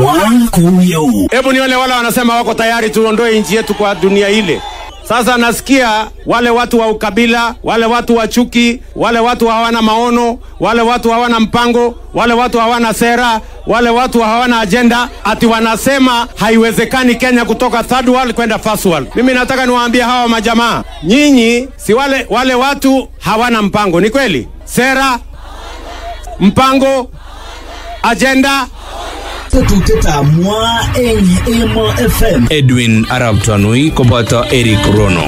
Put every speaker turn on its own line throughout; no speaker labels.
Mwakuyu.
Hebu nione wale wanasema wako tayari tuondoe nchi yetu kwa dunia ile. Sasa nasikia wale watu wa ukabila, wale watu wa chuki, wale watu hawana maono, wale watu hawana mpango, wale watu hawana sera, wale watu hawana ajenda, ati wanasema haiwezekani Kenya kutoka third world kwenda first world. Mimi nataka niwaambie hawa majamaa, nyinyi si wale, wale watu hawana mpango, ni kweli? Sera, mpango, ajenda,
Tetuteta mwa eng Emo FM.
Edwin Arab Tanui koboto Eric Rono.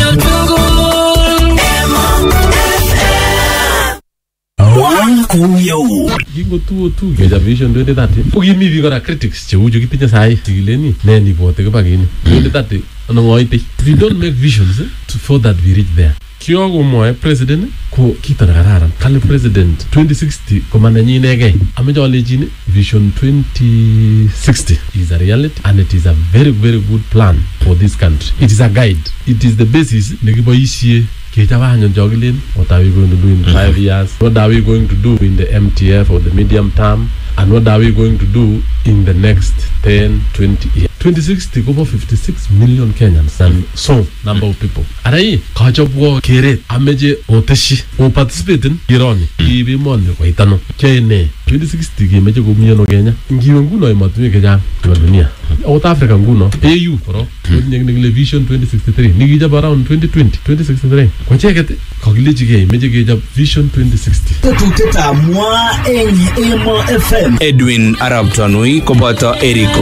Mwakuyu.
kingotuo tu kechop vision 2030 ko kimi biik kora critics cheu chu kitinye sahi chikileni ne nibote kibakini 2030 ano ngoitei if you don't make visions eh, to, for that we reach there kiokomwoe president ko kito nekararan kale president 2060 ko manenyi inegei ameche alechini vision 2060 is a reality and it is a very very good plan for this country it is a guide it is the basis nekiboisie kechop anyun chokilen what are we going to do in five years what are we going to do in the mtf or the medium term and what are we going to do in the next 10 20 years 2060 kobo 56 million kenyans and so number of people arai kachopwo keret ameche oteshi oparticipaten kironi kiib emoni koit ano kyoe ne 2060 kemeche komi ano kenya ngiwe nguno emotinwek chechang chebo dunia akot africa nguno au korok kotinye kit nekile vision 2063 nikichop around 2020 2063 kocheket kakilechigei meche kechop vision 2060
Tetuteta mwa eng Emo FM.
Edwin Arab Tanui koboto Eric